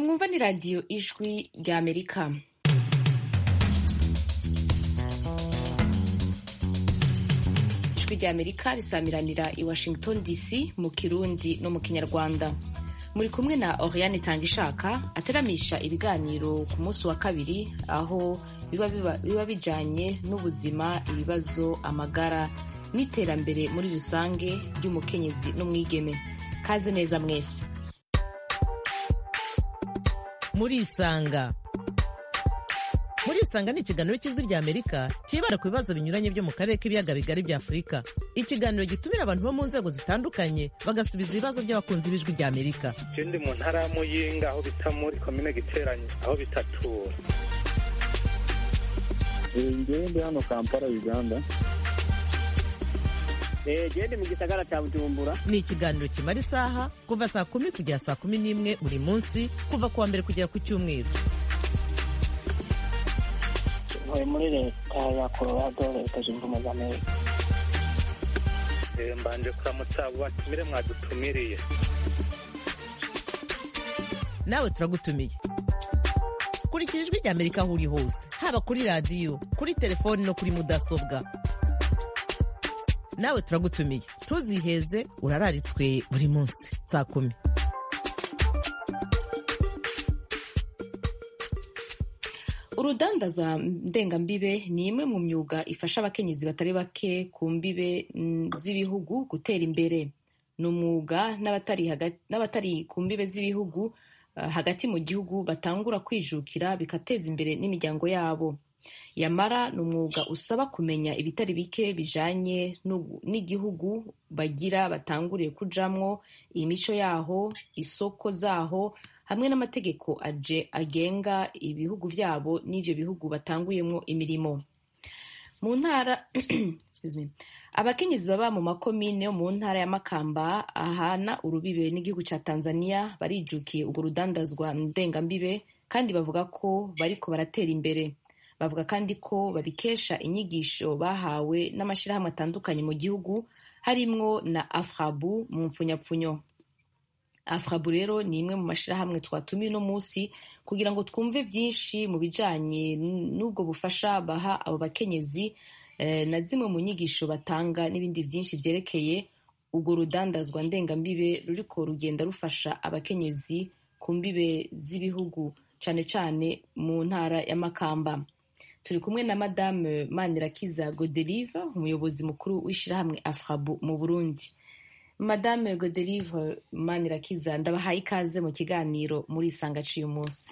mwumva ni radiyo ijwi rya amerika ijwi rya amerika risamiranira i washington dc mu kirundi no mu kinyarwanda muri kumwe na oriane tangishaka ateramisha ibiganiro ku munsi wa kabiri aho biba, biba, biba bijanye n'ubuzima ibibazo amagara n'iterambere muri rusange ry'umukenyezi n'umwigeme kaze neza mwese murisanga murisanga ni ikiganiro cy'ijwi rya amerika cyibanda ku bibazo binyuranye byo mu karere k'ibiyaga bigari bya afurika ikiganiro gitumira abantu bo mu nzego zitandukanye bagasubiza ibibazo by'abakunzi b'ijwi rya amerika je ndi mu ntara ya muyinga aho bita muri komine giteranye aho bitatura ngewe ndi hano kampala uganda gende mu gisagara cya bujumbura ni ikiganiro kimara isaha kuva saa kumi kugera saa kumi n'imwe buri munsi kuva ku wa mbere kugera ku cyumweru ntuye muri leta ya colorado leta zunze ubumwe za amerika Eh, mbanje kuramutsa abo batumire mwadutumiriye nawe turagutumiye kurikira ijwi rya amerika aho uri hose haba kuri radiyo kuri telefoni no kuri mudasobwa nawe turagutumiye ntuziheze urararitswe buri munsi saa kumi urudandaza ndengambibe ni imwe mu myuga ifasha abakenyezi batari bake ku mbibe mm, z'ibihugu gutera imbere ni umwuga n'abatari haga- n'abatari ku mbibe z'ibihugu uh, hagati mu gihugu batangura kwijukira bigateza imbere n'imiryango yabo yamara ni umwuga usaba kumenya ibitari bike bijanye n'ugu- n'igihugu bagira batanguriye kujamwo imico yaho isoko zaho hamwe n'amategeko aje agenga ibihugu vyabo n'ivyo bihugu batanguyemwo imirimo mu ntara excuse me, abakenyezi baba mu makomine yo mu ntara ya makamba ahana urubibe n'igihugu ca tanzania barijukiye urwo rudandazwa ndengambibe kandi bavuga ko bariko baratera imbere bavuga kandi ko babikesha inyigisho bahawe n'amashirahamwe atandukanye mu gihugu harimwo na afrabu mu mpfunyapfunyo afrabu rero ni imwe mu mashirahamwe twatumiye uno munsi kugira ngo twumve vyinshi mu bijanye n'ubwo bufasha baha abo bakenyezi eh, na zimwe mu nyigisho batanga n'ibindi vyinshi vyerekeye urwo rudandazwa ndengambibe ruriko rugenda rufasha abakenyezi ku mbibe z'ibihugu cane cane mu ntara ya makamba turi kumwe na madame manirakiza godelive umuyobozi mukuru w'ishirahamwe afrabu mu burundi madame godelive manirakiza ndabahaye ikaze mu kiganiro muri isanga c'uyu munsi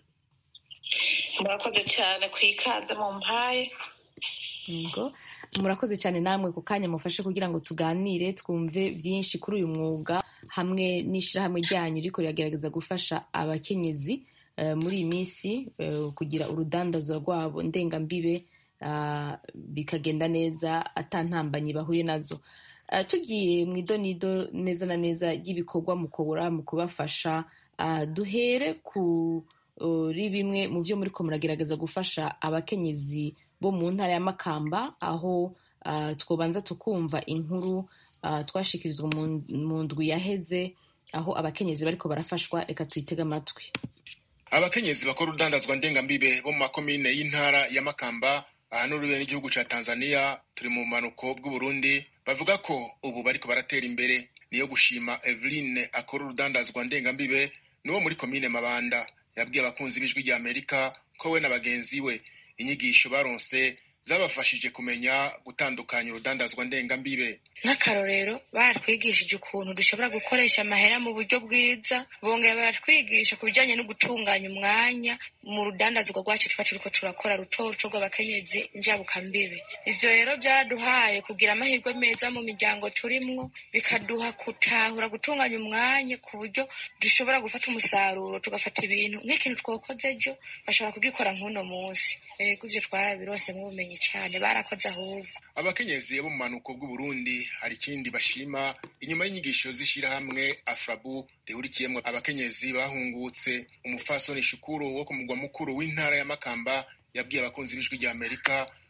murakoze cyane ku ikaze mu mpaye yego murakoze cyane namwe ku kanya mufashe kugira ngo tuganire twumve byinshi kuri uyu mwuga hamwe n'ishirahamwe ryanyu riko riragerageza gufasha abakenyezi eh, muri iyi minsi eh, kugira urudandazwa rwabo ndengambibe ah, bikagenda neza atantambanyi bahuye nazo Ah, tugiye mu idonido neza na neza ry'ibikorwa mukora mu kubafasha ah, duhere kuri bimwe mu byo muriko muragerageza gufasha abakenyezi bo mu ntara ya makamba aho ah, twobanza tukumva inkuru ah, twashikirizwa mu- mu ndwi yaheze aho abakenyezi bariko barafashwa reka tuyitege amatwi abakenyezi bakora urudandazwa ndengambibe bo mu makomine y'intara ya makamba aha n'urubere n'igihugu ca tanzania turi mu bumanuko bw'uburundi bavuga ko ubu bariko baratera imbere niyo gushima eveline akora urudandazwa ndengambibe n'uwo muri komine mabanda yabwiye abakunzi b'ijwi rya amerika ko we na bagenzi we inyigisho baronse zabafashije kumenya gutandukanya urudandazwa ndengambibe nk'akarorero baratwigishije ukuntu dushobora gukoresha amahera mu buryo bwiza bongera baratwigisha ku bijyanye no gutunganya umwanya mu rudandazwa rwacu tuba turiko turakora ruto ruto rw'abakenyezi njabukambibe ivyo rero byaraduhaye kugira amahirwe meza mu miryango turimwo bikaduha gutahura gutunganya umwanya ku buryo dushobora gufata umusaruro tugafata ibintu nk'ikintu twakoze ejo bashobora kugikora nk'uno munsi ego ivyo twarabirosemo ubumenyi cane barakoze ahubwo abakenyezi bo mu manuko bw'uburundi hari ikindi bashima inyuma y'inyigisho z'ishirahamwe afrabu rihurikiyemwo abakenyezi bahungutse umufasoni shukuru wo ku mugwa mukuru w'intara ya makamba yabwiye abakunzi b'ijwi rya amerika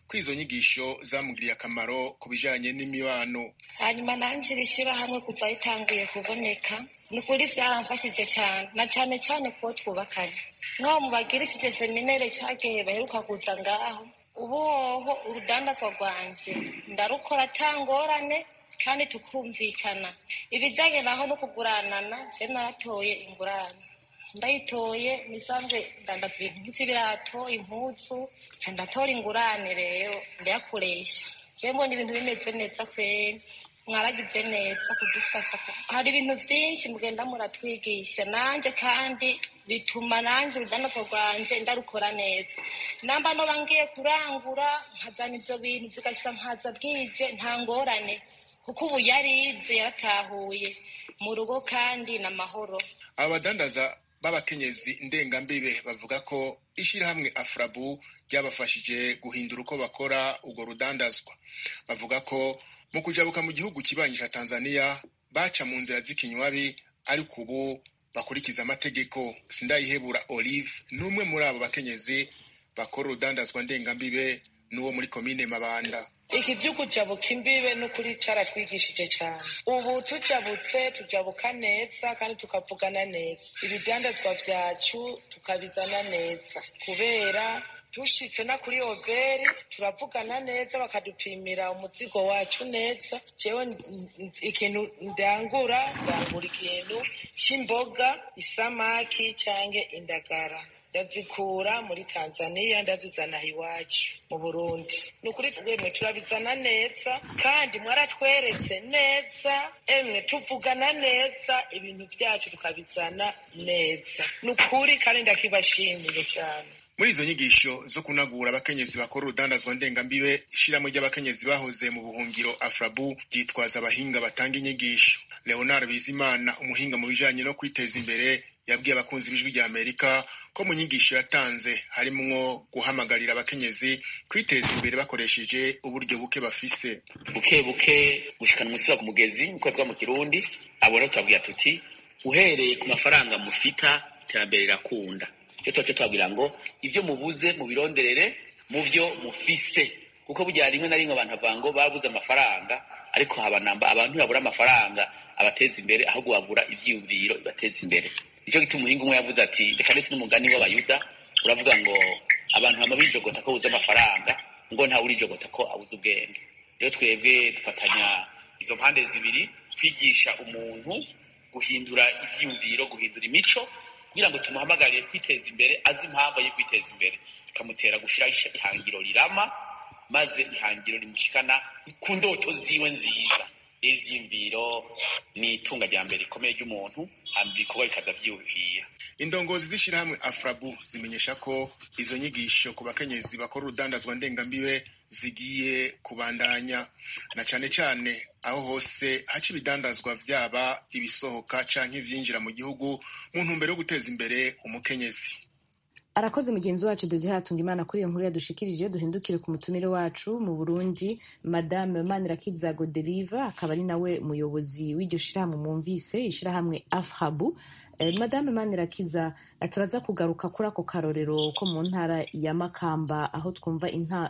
ko izo nyigisho zamugiriye akamaro ku bijanye n'imibano hanyuma nanje iri shirahamwe kuva ritanguye kuboneka ni ukuri vyaramfashije cane na cane cane kuwo twubakanye nk'aho mubagirishije seminere cagihe baheruka kuza ngaho ubu hoho urudandazwa rwanje ndarukora atangorane kandi tukumvikana ibijanye naho no kuguranana je naratoye ingurane ndayitoye nisanzwe ndandaza ibintu nk'ivyo impuzu ca ndatora ingurane rero ndayakoresha je mbona ibintu bimeze neza kweri mwaragize neza kudufasha hari ibintu vyinshi mugenda muratwigisha nanje kandi bituma nanje urudandazwa rwanje ndarukora neza namba noba ngiye kurangura nkazana ivyo bintu vigashika nkaza bwije nta ngorane kuko ubu yarize yaratahuye mu rugo kandi n'amahoro aba badandaza b'abakenyezi ndengambibe bavuga ko ishirahamwe afrabu ryabafashije guhindura uko bakora urwo rudandazwa bavuga ko mu kujabuka mu gihugu kibanyi ca tanzania baca mu nzira z'ikinywabi ariko ubu bakurikiza amategeko sindayihebura olive n'umwe muri abo bakenyezi bakora urudandazwa ndengambibe n'uwo muri komine mabanda iki vy'ukujabuka imbibe n'ukuri caratwigishije cane ubu tujabutse tujabuka neza kandi tukavugana neza ibidandazwa vyacu tukabizana neza kubera dushitse na kuri oberi turavugana neza bakadupimira umuzigo wacu neza jewe ikintu ndangura ndangura ikintu c'imboga isamaki canke indagara ndazikura muri tanzania ndazizana iwacu mu burundi ni ukuri twemwe turabizana neza kandi mwaratweretse neza emwe tuvugana neza ibintu vyacu tukabizana neza ni ukuri kandi ndakibashimiye cyane muri izo nyigisho zo kunagura abakenyezi bakora urudandazwa ndengambibe ishirahamwe ry'abakenyezi bahoze mu buhungiro afrabu ryitwaza abahinga batanga inyigisho leonard bizimana umuhinga mu bijanye no kwiteza imbere yabwiye abakunzi b'ijwi rya amerika ko mu nyigisho yatanze harimwo guhamagarira abakenyezi kwiteza imbere bakoresheje uburyo buke bafise buke buke gushikana umusiba ku mugezi nkuko bivuga mu kirundi abo rero tubabwira tuti uhereye ku mafaranga mufita iterambere rirakunda icyo tuba cyo tubabwira ngo ibyo mubuze mubironderere mu byo mufise kuko burya rimwe na rimwe abantu bavuga ngo babuze amafaranga ariko haba namba abantu babura amafaranga abateza imbere ahubwo babura ivyiyumviro bibateza imbere nicyo gituma umuhinga umwe yavuze ati reka ndetse n'umugani w'abayuda uravuga ngo abantu bama bijogota ko buze amafaranga ngo ntawe urijogota ko abuze ubwenge rero twebwe dufatanya izo mpande zibiri kwigisha umuntu guhindura ivyiyumviro guhindura imico kugira ngo tumuhamagarire kwiteza imbere azi impamvu yo kwiteza imbere bikamutera gushira ihangiro rirama maze ihangiro rimushikana ku ndoto ziwe nziza ivyiyumviro ni itunga rya mbere rikomeye ry'umuntu hama ibikorwa bikaza vyuhira indongozi z'ishirahamwe afrabu zimenyesha ko izo nyigisho ku bakenyezi bakora urudandazwa ndengambibe zigiye kubandanya na cane cane aho hose haca ibidandazwa vyaba ibisohoka canke ivyinjira mu gihugu mu ntumbero yo guteza imbere umukenyezi arakoze mugenzi wacu Desire imana kuri iyo nkuru yadushikirije duhindukire ku mutumire wacu mu burundi madame manirakiza goderiva akaba ari nawe muyobozi w'iryo shirahamwe mwumvise ishirahamwe afhabu eh, madame manirakiza turaza kugaruka kuri ako karorero ko mu ntara ya makamba aho twumva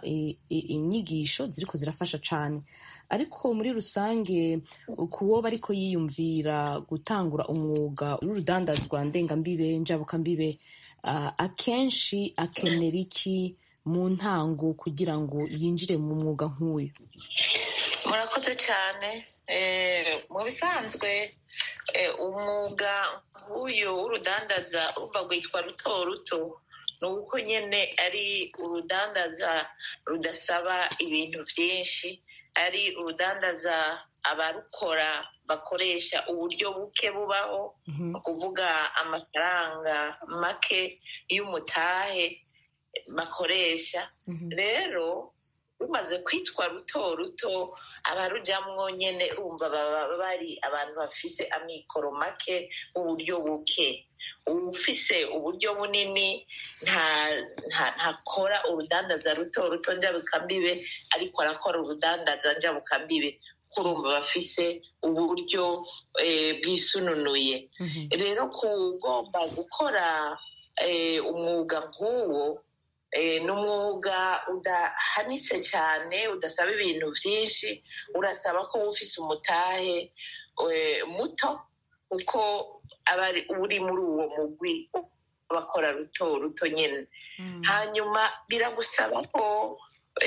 inyigisho ziriko zirafasha cane ariko muri rusange kuwo bariko yiyumvira gutangura umwuga w'urudandazwa ndengambibe njabukambibe akenshi akenera iki mu ntango kugira ngo yinjire mu mwuga nk'uyu murakoze cyane mu bisanzwe umwuga nk'uyu w'urudandaza urumva rwitwa ruto ruto ni uko nyine ari urudandaza rudasaba ibintu byinshi ari urudandaza abarukora bakoresha uburyo buke bubaho ni ukuvuga amafaranga make y'umutahe bakoresha rero rumaze kwitwa ruto ruto abarujyamwo nyine urumva baba bari abantu bafise amikoro make uburyo buke ufise uburyo bunini ntakora urudandaza ruto ruto njabukambibe ariko arakora urudandaza njabukambibe kurumva bafise uburyo bwisununuye rero kugomba gukora umwuga nk'uwo ni umwuga udahanitse cyane udasaba ibintu byinshi urasaba ko uba ufise umutahe muto kuko aba uri muri uwo mugwi bakora ruto ruto nyine hanyuma biragusaba ko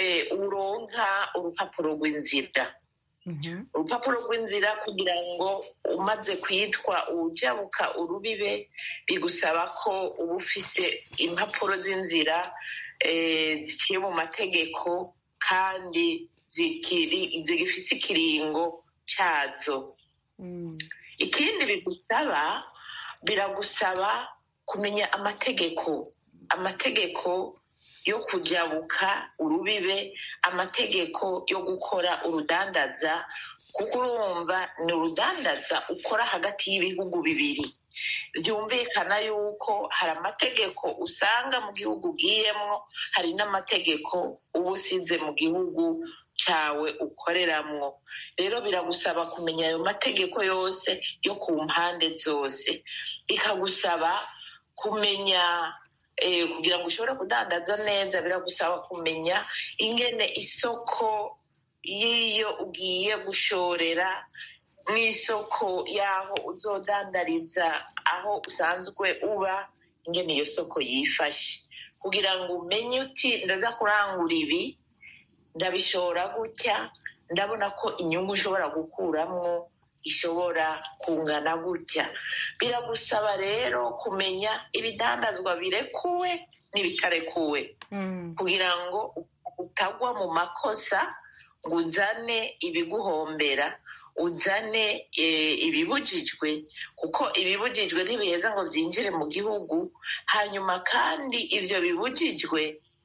uronka urupapuro rw'inzira urupapuro rw'inzira kugira ngo umaze kwitwa ujabuka urubibe bigusaba ko uba ufise impapuro z'inzira ziciye mu mategeko kandi zigifise ikiringo cyazo ikindi bigusaba biragusaba kumenya amategeko amategeko yo kujabuka urubibe amategeko yo gukora urudandaza kuko urumva ni urudandaza ukora hagati y'ibihugu bibiri byumvikana yuko hari amategeko usanga mu gihugu ugiyemwo hari n'amategeko uba usize mu gihugu cyawe ukoreramwo rero biragusaba kumenya ayo mategeko yose yo ku mpande zose bikagusaba kumenya kugira ngo ushobore kudandaza neza biragusaba kumenya ingene isoko y'iyo ugiye gushorera mu isoko y'aho uzodandariza aho usanzwe uba ingene iyo soko yifashe kugira ngo umenye uti ndaza kurangura ibi ndabishora gutya ndabona ko inyungu ushobora gukuramwo ishobora kungana gutya biragusaba rero kumenya ibidandazwa birekuwe n'ibitarekuwe kugira ngo utagwa mu makosa ngo uzane ibiguhombera uzane ibibujijwe kuko ibibujijwe ntibiheza ngo byinjire mu gihugu hanyuma kandi ibyo bibujijwe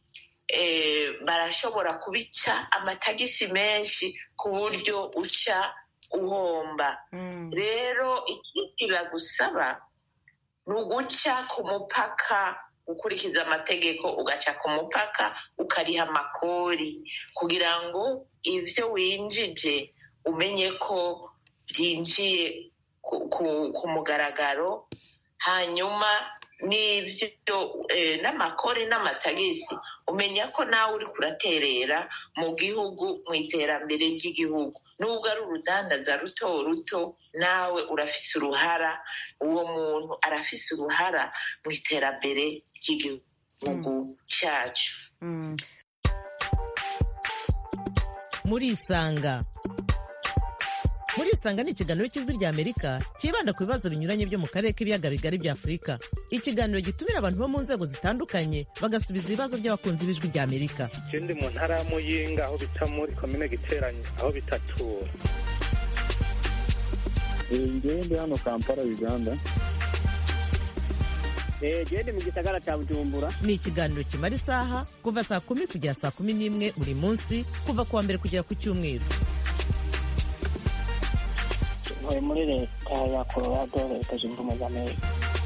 barashobora kubica amatagisi menshi ku buryo uca uhomba rero ikindi bagusaba ni uguca ku mupaka gukurikiza amategeko ugaca ku mupaka ukariha amakori kugira ngo ibyo winjije umenye ko byinjiye ku mugaragaro hanyuma n'ibyo n'amakori n'amatagisi umenya ko nawe uri kuraterera mu gihugu mu iterambere ry'igihugu nubwo ari urudandaza ruto ruto nawe urafise uruhara uwo muntu arafise uruhara mu iterambere ry'igihugu cyacu murisanga murisanga ni ikiganiro cy'ijwi ry'amerika cyibanda ku bibazo binyuranye byo mu karere k'ibiyaga bigari bya afurika ikiganiro gitumira abantu bo mu nzego zitandukanye bagasubiza ibibazo by'abakunzi b'ijwi ry'amerika ikindi mu ntara ya muyinga aho bita muri komine giteranye aho bita tura ngende hano kampala uganda gende mu gisagara cya bujumbura ni ikiganiro kimara isaha kuva saa kumi kugera saa kumi n'imwe buri munsi kuva ku wa mbere kugera ku cyumweru ntuye muri leta ya colorado leta zunze ubumwe za amerika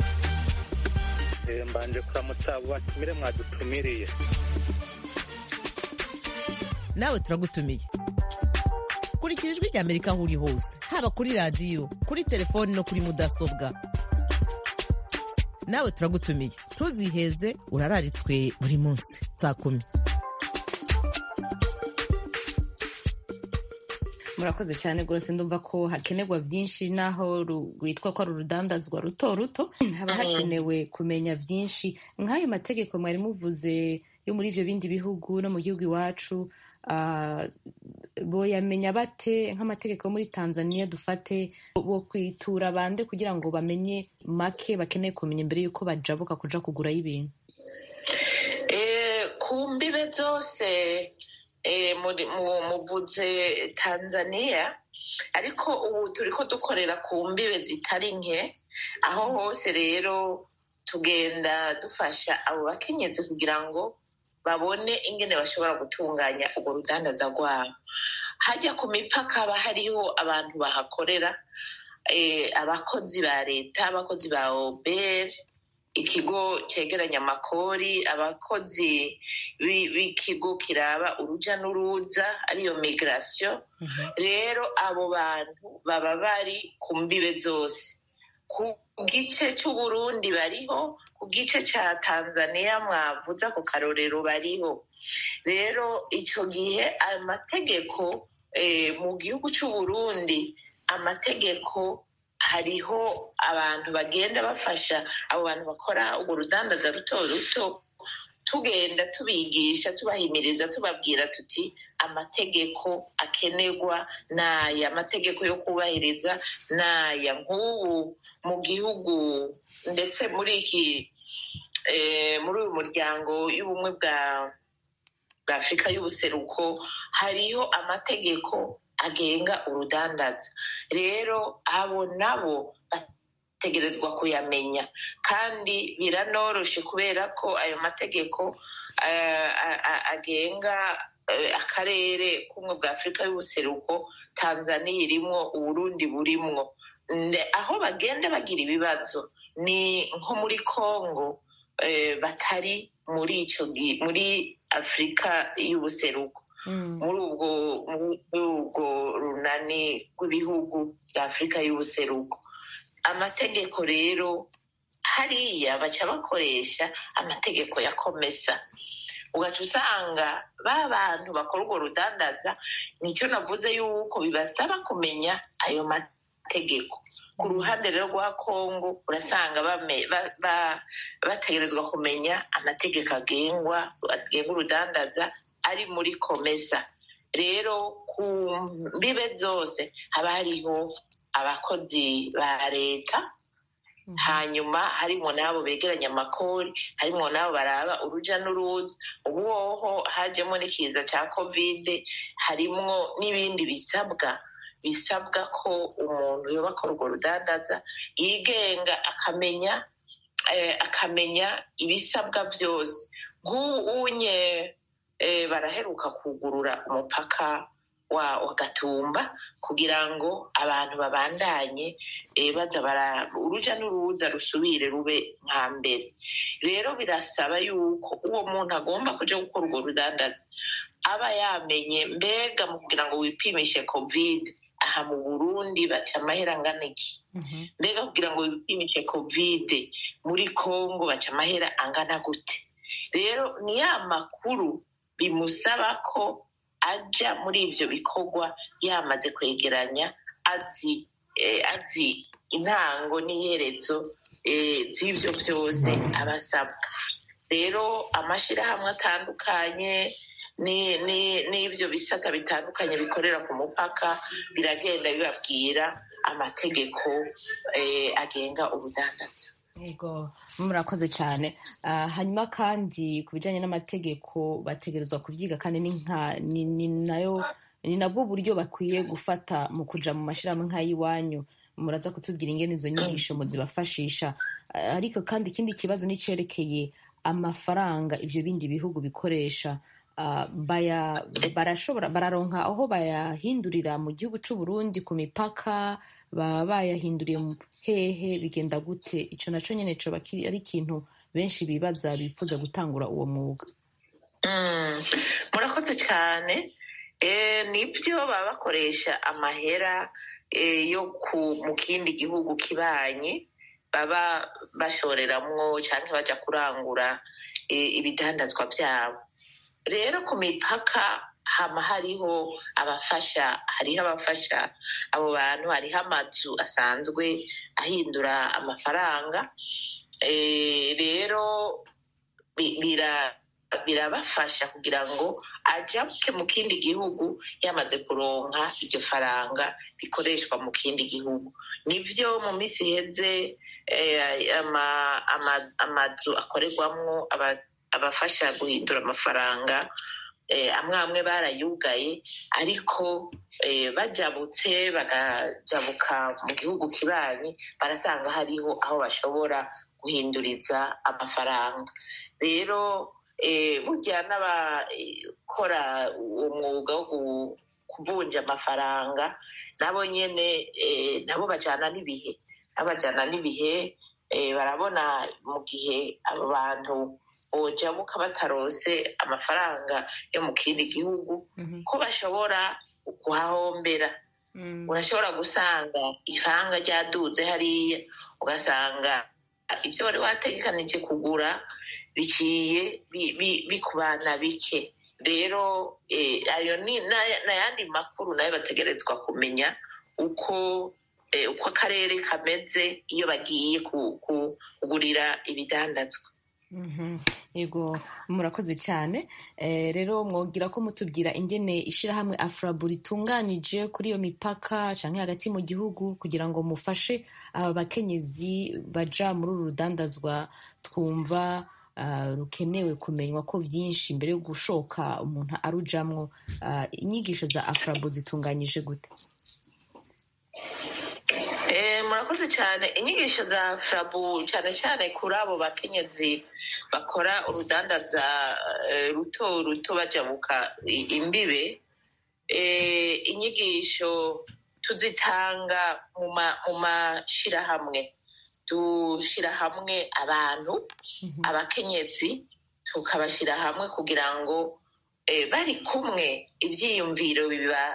mbanje kuramutsa abo batumire mwadutumiriye nawe turagutumiye kurikira ijwi ry'amerika aho uri hose haba kuri radiyo kuri telefoni no kuri mudasobwa nawe turagutumiye ntuziheze urararitswe buri munsi saa kumi murakoze cyane rwose ndumva ko hakenerwa byinshi naho rwitwa ko ari urudandazwa ruto ruto haba hakenewe kumenya byinshi nk'ayo mategeko mwari muvuze yo muri ibyo bindi bihugu no mu gihugu iwacu boyamenya bate nk'amategeko yo muri tanzania dufate bo kwitura bande kugira ngo bamenye make bakeneye kumenya mbere y'uko bajabuka kuja kugurayo ibintu ku mbibe zose muvuze tanzania ariko ubu turi ko dukorera ku mbibe zitari nke aho hose rero tugenda dufasha abo bakenyezi kugira ngo babone ingene bashobora gutunganya urwo rudandaza rwabo hajya ku mipaka haba hariho abantu bahakorera abakozi ba leta abakozi ba oberi ikigo cyegeranya amakori abakozi b'ikigo kiraba urujya n'uruza ariyo migirasiyo rero abo bantu baba bari ku mbibe zose ku gice c'uburundi bariho ku gice ca tanzania mwavuze ako karorero bariho rero ico gihe ayo mategeko eh, mu gihugu c'uburundi amategeko hariho abantu bagenda bafasha abo bantu bakora urwo rudandaza ruto ruto tugenda tubigisha tubahimiriza tubabwira tuti amategeko akenerwa n'aya amategeko yo kubahiriza n'aya nk'ubu mu gihugu ndetse muri iki eh, muri uyu muryango y'ubumwe bwa bwa afurika y'ubuseruko hariho amategeko agenga urudandaza rero abo nabo bategerezwa kuyamenya kandi biranoroshe kubera ko ayo mategeko eh, a- a- agenga eh, akarere k'ubumwe bwa afurika y'ubuseruko tanzaniya irimwo uburundi burimwo Nde- aho bagenda bagira ibibazo ni nko muri congo eh, batari muri ico gi- muri afurika y'ubuseruko muri ubwo muri ubwo runani rw'ibihugu bya afurika y'ubuseruko amategeko rero hariya baca bakoresha amategeko ya komesa ugaca usanga ba bantu bakora urwo rudandaza nicyo navuze yuko bibasaba kumenya ayo mategeko ku ruhande rero rwa kongo urasanga bame- ba- ba- bategerezwa kumenya amategeko agengwa agenga urudandaza ari muri komesa rero ku mbibe zose haba hariho abakozi ba leta hanyuma harimo n'abo begeranya amakori harimo n'abo baraba uruja n'uruza ubu hoho hajemo n'ikiza cya kovide harimwo n'ibindi bisabwa bisabwa ko umuntu yoba akora urwo rudandaza yigenga akamenya eh, akamenya ibisabwa byose nk'ubu unye eh, baraheruka kugurura umupaka wa wa gatumba kugira ngo abantu babandanye eh, baza bara uruja n'uruza rusubire rube nka mbere rero birasaba yuko uwo muntu agomba kuja gukora urwo rudandaza aba yamenye mbega mu kugira ngo wipimishe covid aha mu burundi baca amahera angana iki mbega kugira ngo wipimishe covid muri congo baca amahera angana gute rero ni ya makuru bimusaba ko aja muri ivyo bikorwa yamaze kwegeranya azi eh, azi intango n'iherezo eh, z'ivyo vyose aba asabwa rero amashirahamwe atandukanye ni- ni- n'ivyo bisata bitandukanye bikorera ku mupaka biragenda bibabwira amategeko eh, agenga ubudandaza yego murakoze cyane Ah, hanyuma kandi ku bijyanye n'amategeko bategerezwa kubyiga kandi ni nka ni ni nayo ni nabwo buryo bakwiye gufata mu kuja mu mashyirahamwe nk'ay'iwanyu muraza kutubwira ingene izo nyigisho muzibafashisha Ah, ariko kandi ikindi kibazo nicerekeye amafaranga ivyo bindi bihugu bikoresha Ah, baya barashobora bararonka aho bayahindurira mu gihugu c'u Burundi ku mipaka baba bayahinduriye mu hehe bigenda gute ico naco nyene coba kiri- ari ikintu benshi bibaza bifuza gutangura uwo mwuga Mm, murakoze cyane Eh, nibyo baba bakoresha amahera eh, yo ku mu kindi gihugu kibanye baba bashoreramwo cyangwa baja kurangura eh, ibidandazwa byabo rero ku mipaka hama hariho abafasha hariho abafasha abo bantu hariho amazu asanzwe ahindura amafaranga Eh, rero bi- bira birabafasha kugira ngo ajabuke mu kindi gihugu yamaze kuronka iryo faranga rikoreshwa mu kindi gihugu nivyo mu minsi iheze eh, ama- ama- amazu akorerwamwo aba- abafasha guhindura amafaranga eh, amwe amwe barayugaye ariko eh, bajabutse bagajabuka mu gihugu kibanyi barasanga hariho aho bashobora guhinduriza amafaranga rero eh, burya n'abakora uwo mwuga wo gu- kuvunja amafaranga nabo nyene eh, nabo bajana n'ibihe nabo bajana n'ibihe eh, barabona mu gihe abo bantu bojabuka batarose amafaranga yo mu kindi gihugu ko bashobora kuhahombera urashobora gusanga ifaranga ryaduze hariya ugasanga ibyo wari wategekanije kugura biciye bikubana bike rero ayo ni n'ayandi makuru nayo bategerezwa kumenya uko uko akarere kameze iyo bagiye kugurira ibidandazwa yego murakoze cyane rero mwogira ko mutubwira ingene ishyirahamwe afurabu ritunganije kuri iyo mipaka cyangwa hagati mu gihugu kugira ngo mufashe aba bakenyezi baja muri uru rudandazwa twumva rukenewe kumenywa ko byinshi mbere yo gushoka umuntu arujamwo inyigisho za afurabu zitunganyije gute murakoze cyane inyigisho za furabu cyane cyane kuri abo bakenyezi bakora urudandaza ruto ruto bajabuka imbibe inyigisho tuzitanga mu mashyirahamwe dushyira hamwe abantu abakenyezi tukabashyira hamwe kugira ngo bari kumwe ibyiyumviro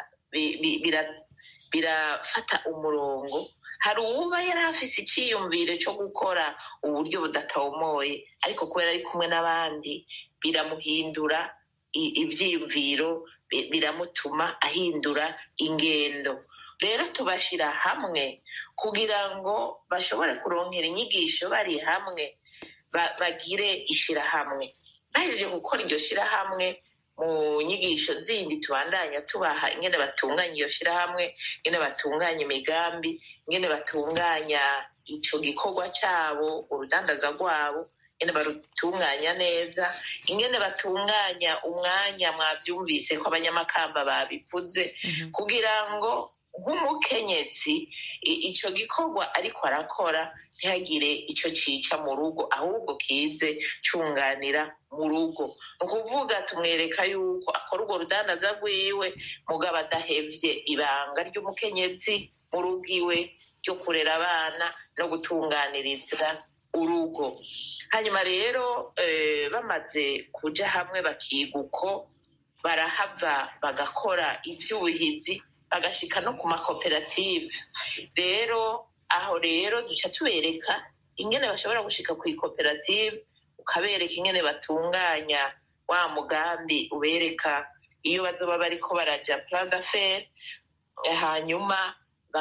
birafata umurongo hari uwuba yari afise icyiyumviro cyo gukora uburyo budatomoye ariko kubera ari kumwe n'abandi biramuhindura ibyiyumviro biramutuma ahindura ingendo rero tubashyira hamwe kugira ngo bashobore kurongera inyigisho bari hamwe bagire ishyirahamwe bahejeje gukora iryo shyirahamwe mu nyigisho zindi tubandanya tubaha ingene batunganya iyo shyirahamwe ingene batunganya imigambi ingene batunganya icyo gikorwa cyabo urudandaza rwabo ingene barutunganya neza ingene batunganya umwanya mwabyumvise ko abanyamakamba babivuze kugira ngo nk'umukenyezi icyo gikorwa ariko arakora ntihagire icyo cyica mu rugo ahubwo kize cyunganira mu rugo ni ukuvuga tumwereka yuko akora urwo rudandaza rwiwe mugabo adahevye ibanga ry'umukenyezi mu rugo iwe ryo kurera abana no gutunganiriza urugo hanyuma rero bamaze kuja hamwe bakiga uko barahava bagakora ivy'ubuhizi bagashika no ku makoperative rero aho rero duca tubereka ingene bashobora gushika ku ikoperative ukabereka ingene batunganya wa mugambi ubereka iyo bazoba bariko baraja plan d'affaires hanyuma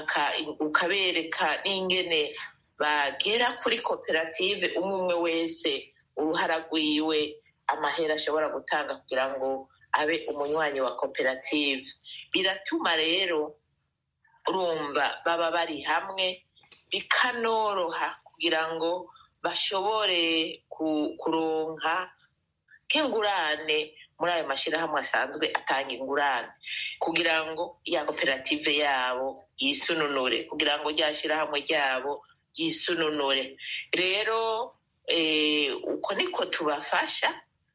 ukabereka n'ingene bagera kuri koperative umwe umwe wese uruhara rwiwe amahera ashobora gutanga kugira ngo abe umunywanyi wa koperative biratuma rero urumva baba bari hamwe bikanoroha kugira ngo bashobore kuronka nk'ingurane muri ayo mashyirahamwe asanzwe atanga ingurane kugira ngo ya koperative yabo yisununure kugira ngo rya shyirahamwe ryabo ryisununure rero uko niko tubafasha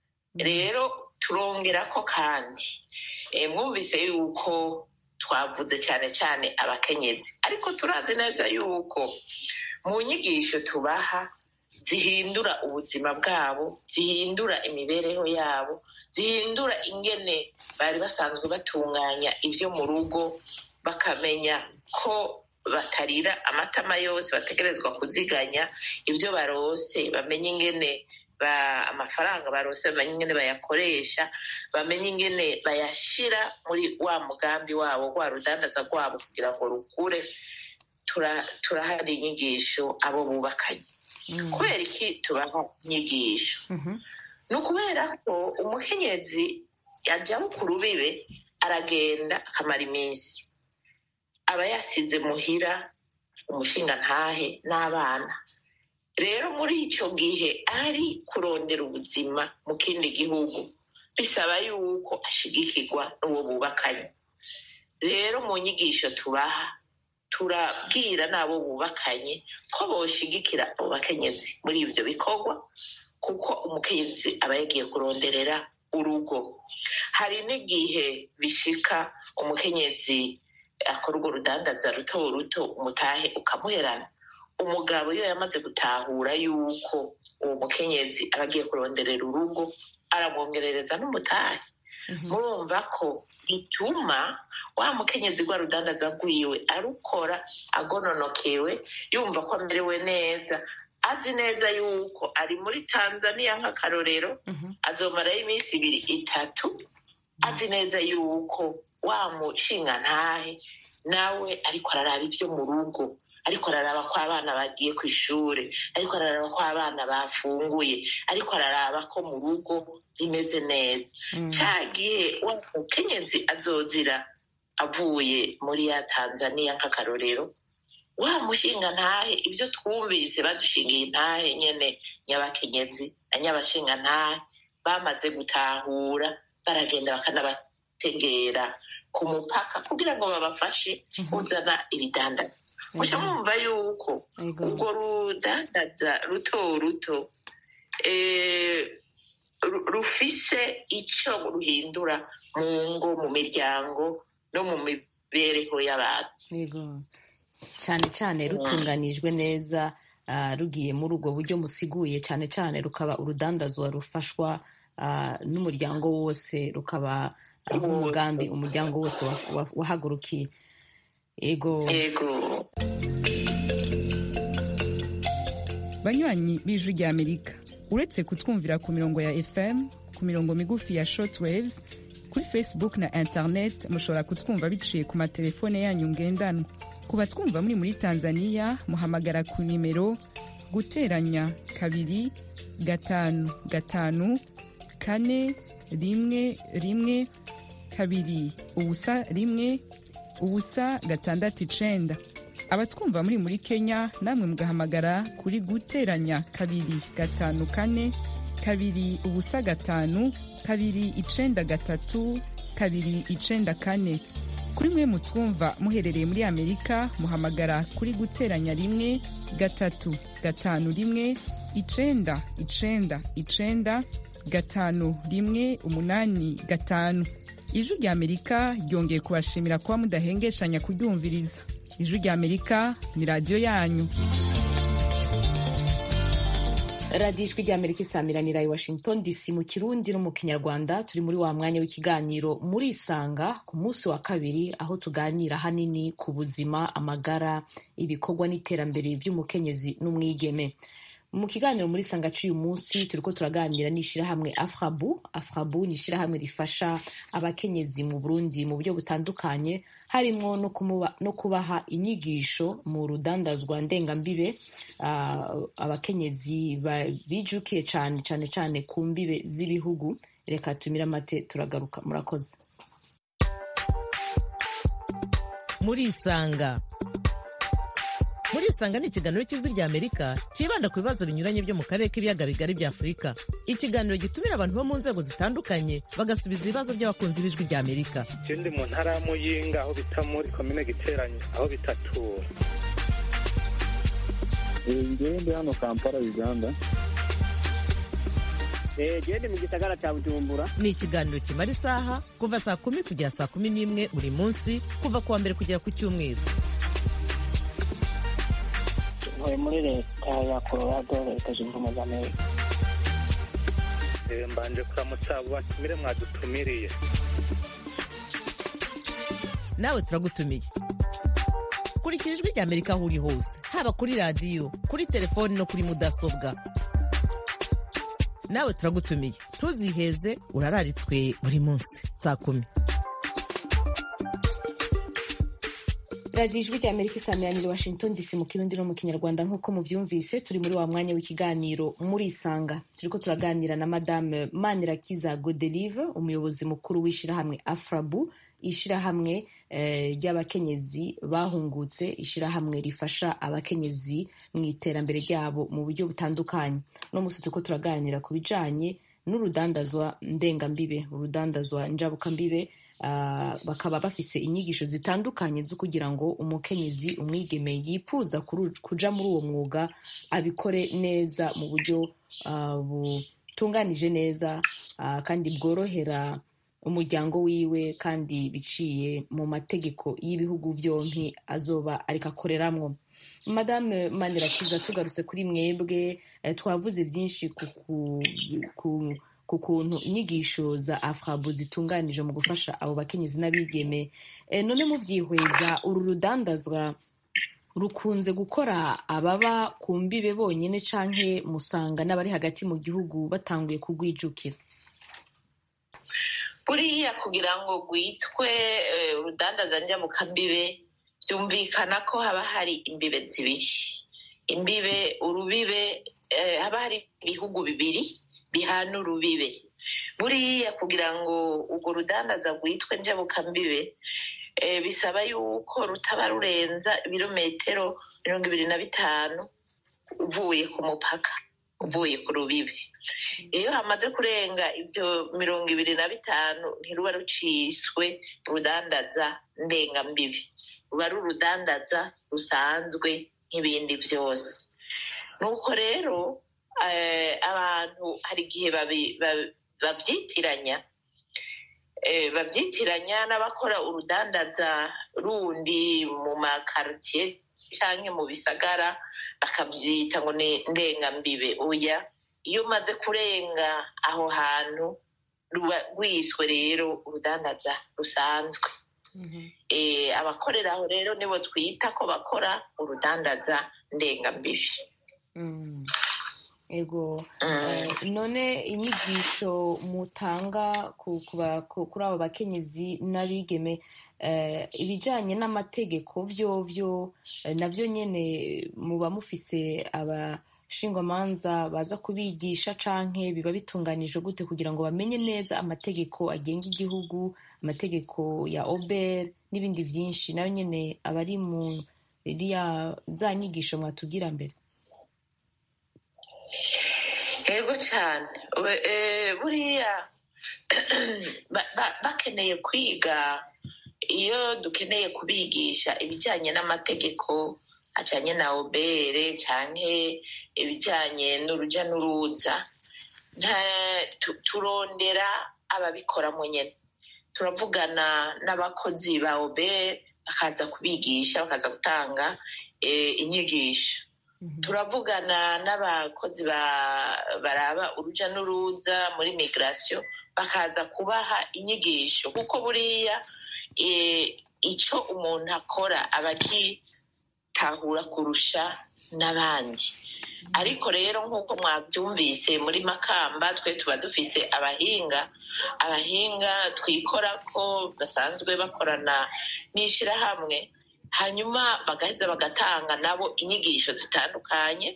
rero turongera ko kandi mwumvise yuko twavuze cyane cyane abakenyezi ariko turazi neza yuko mu nyigisho tubaha zihindura ubuzima bwabo zihindura imibereho yabo zihindura ingene bari basanzwe batunganya ibyo mu rugo bakamenya ko batarira amatama yose bategerezwa kuziganya ibyo barose bamenye ingene amafaranga barose bamenye ingene bayakoresha bamenye ingene bayashyira muri wa mugambi wabo rwa rudandaza rwabo kugira ngo rukure turahari inyigisho abo bubakanye kubera iki tubaha inyigisho ni ukubera ko umukenyezi yajya ku rubibe aragenda akamara iminsi aba yasize muhira umushinga ntahe n'abana rero muri icyo gihe ari kurondera ubuzima mu kindi gihugu bisaba yuko ashigikirwa n'uwo bubakanye rero mu nyigisho tubaha turabwira n'abo bubakanye ko boshigikira abo bakenyezi muri ibyo bikorwa kuko umukenyezi aba yagiye kuronderera urugo hari n'igihe bishika umukenyezi akora urwo rudandaza ruto ruto umutahe ukamuherana umugabo iyo yamaze gutahura yuko uwo mukenyezi aba agiye kuronderera urugo aramwongerereza n'umutahe murumva ko bituma wa mukenyezi rwa rudandaza rwiwe arukora agononokewe yumva ko amerewe neza azi neza yuko ari muri tanzania nk'akarorero azomarayo iminsi ibiri itatu azi neza yuko wa mushinga ntahe nawe ariko araraba ibyo mu rugo ariko araraba ko abana bagiye ku ishuri ariko araraba ko abana bafunguye ariko araraba ko mu rugo rimeze neza cyagiye wa mukenyezi azozira avuye muri ya tanzania nk'akarorero wa mushinga ntahe ibyo twumvise badushingiye intahe nyene nyabakenyezi na nyabashinga ntahe bamaze gutahura baragenda bakanabategera ku mupaka kugira ngo babafashe kuzana ibidandaza muca mwumva yuko urwo rudandaza ruto ruto rufise icyo ruhindura mu ngo mu miryango no mu mibereho y'abantu cyane cyane rutunganijwe neza rugiye muri ubwo buryo musiguye cyane cyane rukaba urudandazwa rufashwa n'umuryango wose rukaba nk'umugambi umuryango wose wahagurukiye ego banywanyi b'ijwi rya amerika uretse kutwumvira ku mirongo ya fm ku mirongo migufi ya shortwaves kuri facebook na internet mushobora kutwumva biciye ku matelefone yanyu ngendanwa ku batwumva muri muri tanzania muhamagara ku nimero guteranya kabiri gatanu gatanu kane rimwe rimwe kabiri ubusa rimwe ubusa gatandatu icenda abatwumva muri muri kenya namwe mugahamagara kuri guteranya kabiri gatanu kane kabiri ubusa gatanu kabiri icenda gatatu kabiri icenda kane kuri mwe mutwumva muherereye muri amerika muhamagara kuri guteranya rimwe gatatu gatanu rimwe icenda icenda icenda gatanu rimwe umunani gatanu ijwi rya amerika ryongeye kubashimira kuba mudahengeshanya kuryumviriza ijwi rya amerika ni radiyo yanyu radiyo ijwi rya amerika isamiranira i washington dc mu kirundi no mu kinyarwanda turi muri wa mwanya w'ikiganiro muri isanga ku munsi wa kabiri aho tuganira hanini ku buzima amagara ibikorwa n'iterambere by'umukenyezi n'umwigeme mu kiganiro muri sanga cy'uyu munsi turiko turaganira n'ishyirahamwe afrabu afrabu ni ishyirahamwe rifasha abakenyezi mu burundi mu buryo butandukanye harimo no, no kubaha inyigisho mu rudandazwa ndengambibe uh, abakenyezi bijukiye cyane cyane cyane ku mbibe z'ibihugu reka tumire amate turagaruka murakoze muri isanga muri isanga ni ikiganiro cy'ijwi rya amerika cyibanda ku bibazo binyuranye byo mu karere k'ibiyaga bigari bya afurika ikiganiro gitumira abantu bo mu nzego zitandukanye bagasubiza ibibazo by'abakunzi b'ijwi rya amerika ikindi mu ntara ya muyinga aho bita muri komine giteranye aho bitatura ngewe ndi hano kampala uganda gende mu gisagara cya bujumbura ni ikiganiro kimara isaha kuva saa kumi kugera saa kumi n'imwe buri munsi kuva ku wa mbere kugera ku cyumweru ntuye muri leta ya colorado leta zunze ubumwe za amerika mbanje kuramutsa abo batumire mwadutumiriye nawe turagutumiye kurikira ijwi rya amerika aho uri hose haba kuri radiyo kuri telefoni no kuri mudasobwa nawe turagutumiye ntuziheze urararitswe buri munsi saa kumi radiyo ijwi rya amerika isamiranira washington dc mu kirundi no mu kinyarwanda nk'uko mubyumvise turi muri wa mwanya w'ikiganiro muri isanga turiko turaganira na madame manirakiza godelive umuyobozi mukuru w'ishyirahamwe afrabu ishyirahamwe ry'abakenyezi bahungutse ishyirahamwe rifasha abakenyezi mu iterambere ryabo mu buryo butandukanye uno munsi turiko turaganira ku bijanye n'urudandazwa ndengambibe urudandazwa njabukambibe bakaba bafise inyigisho zitandukanye zo kugira ngo umukenyezi umwigeme yipfuza kuja muri uwo mwuga abikore neza mu buryo butunganije neza kandi bworohera umuryango wiwe kandi biciye mu mategeko y'ibihugu byombi azoba ariko akoreramwo madame manirakiza tugarutse kuri mwebwe twavuze byinshi ku ku kuntu inyigisho za afrabu zitunganije mu gufasha abo bakenyezi n'abigeme e, none muvyihweza uru rudandazwa rukunze gukora ababa ku mbibe bonyine canke musanga n'abari hagati mu gihugu batanguye kugwijukira buriya kugira ngo rwitwe urudandaza njyamukambibe byumvikana ko haba hari imbibe zibiri imbibe urubibe haba hari ibihugu bibiri bihana urubibe buriya kugira ngo urwo rudandaza rwitwe njyabukambibe bisaba yuko rutaba rurenza ibirometero mirongo ibiri na bitanu uvuye ku mupaka uvuye ku rubibe iyo hamaze kurenga ibyo mirongo ibiri na bitanu ntiruba ruciswe urudandaza ndengambibi ruba ari urudandaza rusanzwe nk'ibindi byose nuko rero abantu hari igihe babyitiranya babyitiranya n'abakora urudandaza rundi mu makaritsiye cyangwa mu bisagara bakabyita ngo ni ndengambibe oya iyo umaze kurenga aho hantu ruba rwiswe rero urudandaza rusanzwe abakorera aho rero nibo twita ko bakora urudandaza ndengambibi ego none inyigisho mutanga kuri abo bakenyezi n'abigeme ibijyanye n'amategeko byo byo nabyo nyine muba mufise abashingwamanza baza kubigisha canke biba bitunganije gute kugira ngo bamenye neza amategeko agenga igihugu amategeko ya ober n'ibindi byinshi nayo nyine aba ari mu iriya za nyigisho mwatubwira mbere yego cyane buriya bakeneye kwiga iyo dukeneye kubigisha ibijyanye n'amategeko ajyanye na obere cyane ibijyanye n'urujya n'uruza turondera ababikoramo nyine turavugana n'abakozi ba obere bakaza kubigisha bakaza gutanga inyigisho turavugana n'abakozi baraba urujya n'uruza muri migirasiyo bakaza kubaha inyigisho kuko buriya icyo umuntu akora aba agitahura kurusha n'abandi ariko rero nk'uko mwabyumvise muri makamba twe tuba dufise abahinga abahinga twikora ko basanzwe bakorana n'ishyirahamwe hanyuma bagaheza bagatanga nabo inyigisho zitandukanye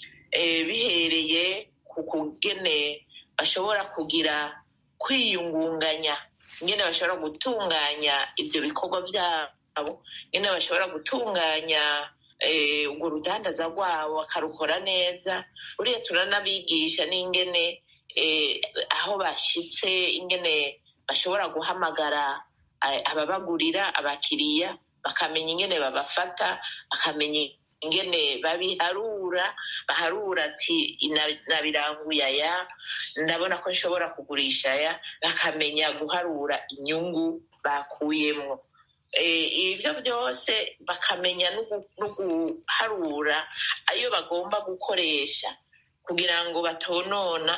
bihereye ku kugene bashobora kugira kwiyungunganya ingene bashobora gutunganya ibyo bikorwa byabo ingene bashobora gutunganya urwo rudandaza rwabo bakarukora neza buriya turanabigisha n'ingene aho bashyitse ingene bashobora guhamagara ababagurira abakiriya bakamenya ingene babafata bakamenya ingene babiharura baharura ati nabiranguye aya ndabona ko nshobora kugurisha aya bakamenya guharura inyungu bakuyemo ibyo byose bakamenya no guharura ayo bagomba gukoresha kugira ngo batonona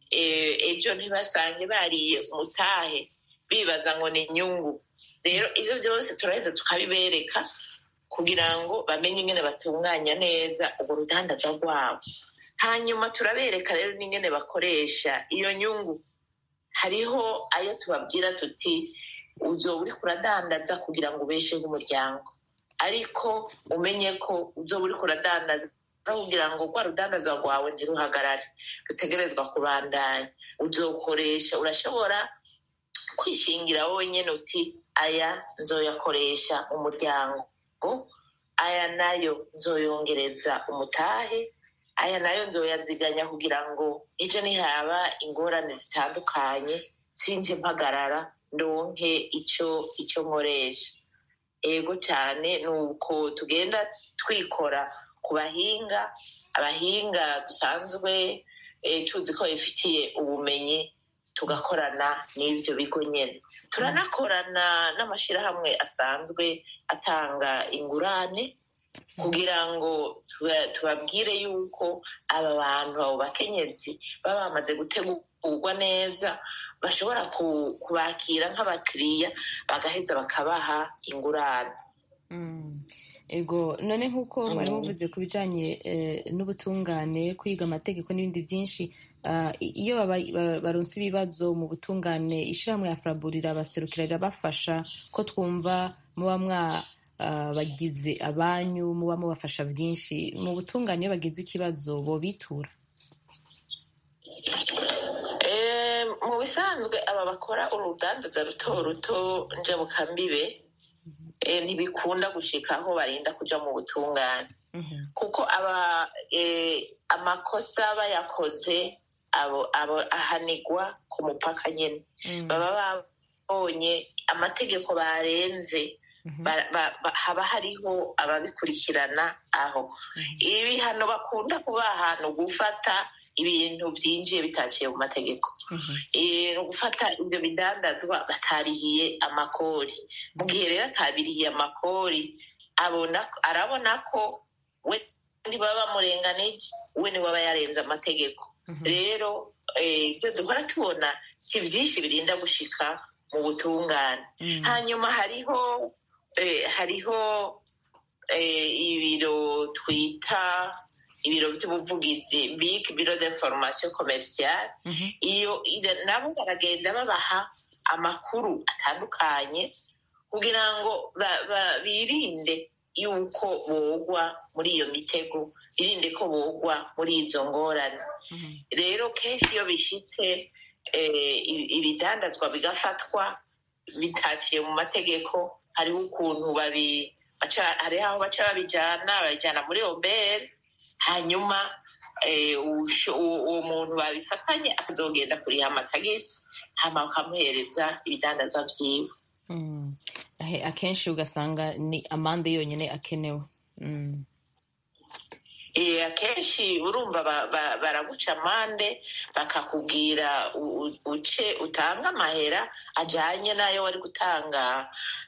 ejo ntibasange bariye umutahe bibaza ngo ni inyungu rero ibyo byose turaheza tukabibereka kugira ngo bamenye ingene batunganya neza urwo rudandaza rwabo hanyuma turabereka rero n'ingene bakoresha iyo nyungu hariho ayo tubabwira tuti uzoba uri kuradandaza kugira ngo ubesheho umuryango ariko umenye ko uzoba uri kuradandaza kugira ngo rwa rudandaza rwawe ntiruhagarare rutegerezwa kubandanya uzokoresha urashobora kwishingira wowe nyine uti aya nzoyakoresha umuryango aya nayo nzoyongereza umutahe aya nayo nzoyaziganya kugira ngo ejo nihaba ingorane zitandukanye sinje mpagarara ndonke icyo icyo nkoresha ego cyane ni uko tugenda twikora ku bahinga abahinga dusanzwe tuzi ko bifitiye ubumenyi tugakorana n'ibyo bigo nyine turanakorana n'amashyirahamwe asanzwe atanga ingurane kugira ngo tubabwire yuko aba bantu abo bakenyezi baba bamaze kugwa neza bashobora kubakira nk'abakiriya bagaheza bakabaha ingurane ego none nk'uko mwari muvuze ku bijyanye n'ubutungane kwiga amategeko n'ibindi byinshi iyo baronse ibibazo mu butungane ishyirahamwe ya furaburira baserukira rirabafasha ko twumva muba mwabagize abanyu muba mubafasha byinshi mu butungane iyo bagize ikibazo bo bitura mu bisanzwe aba bakora urudandaza ruto ruto njabukambibe ntibikunda gushika aho barinda kuja mu butungane kuko aba amakosa bayakoze ahanigwa ku mupaka nyine baba babonye amategeko barenze haba hariho ababikurikirana aho ibihano bakunda kuba ahantu gufata ibintu byinjiye bitaciye mu mategeko gufata ibyo bidandazwa batarihiye amakori mu gihe rero atabirihiye amakori arabona ko we ntibaba bamurenganije we niwe aba yarenze amategeko rero ibyo duhora tubona si byinshi birinda gushika mu butungane hanyuma hariho hariho ibiro twita ibiro by'ubuvugizi big biro d'information commerciale iyo nabo baragenda babaha amakuru atandukanye kugira ngo birinde yuko bogwa muri iyo mitego birinde ko bogwa muri izo ngorane rero kenshi iyo bishyitse ibidandazwa bigafatwa bitaciye mu mategeko hariho ukuntu hariho aho baca babijyana babijyana muri obere hanyuma uwo muntu babifatanye akazogenda kuriha amatagisi hama bakamuhereza ibidandaza byiwe akenshi ugasanga ni amande yonyine akenewe akenshi urumva baraguca amande bakakubwira uce utanga amahera ajyanye n'ayo wari gutanga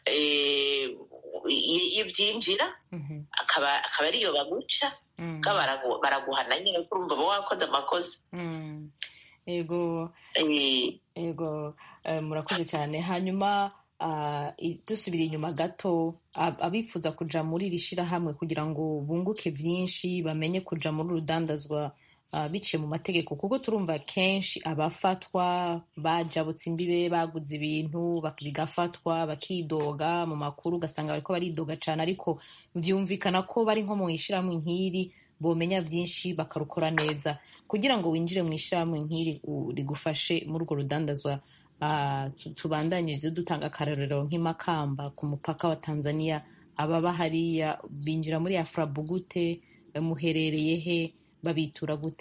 y'ibyinjira akaba ariyo baguca baraguhana nyine kuko urumva uba wakoze amakosa yego yego murakoze cyane hanyuma dusubira inyuma gato abifuza kuja muri iri shyirahamwe kugira ngo bunguke byinshi bamenye kuja muri urudandazwa biciye mu mategeko kuko turumva kenshi abafatwa bajabutse imbibe baguze ibintu bigafatwa bakidoga mu makuru ugasanga bariko baridoga cyane ariko byumvikana ko bari nko mu ishyirahamwe nk'iri bomenya byinshi bakarukora neza kugira ngo winjire mu ishyirahamwe nk'iri rigufashe muri urwo rudandazwa tubandanyije dutanga akarorero nk'imakamba ku mupaka wa tanzania ababa hariya binjira muri afurabu gute muherereye he babitura gute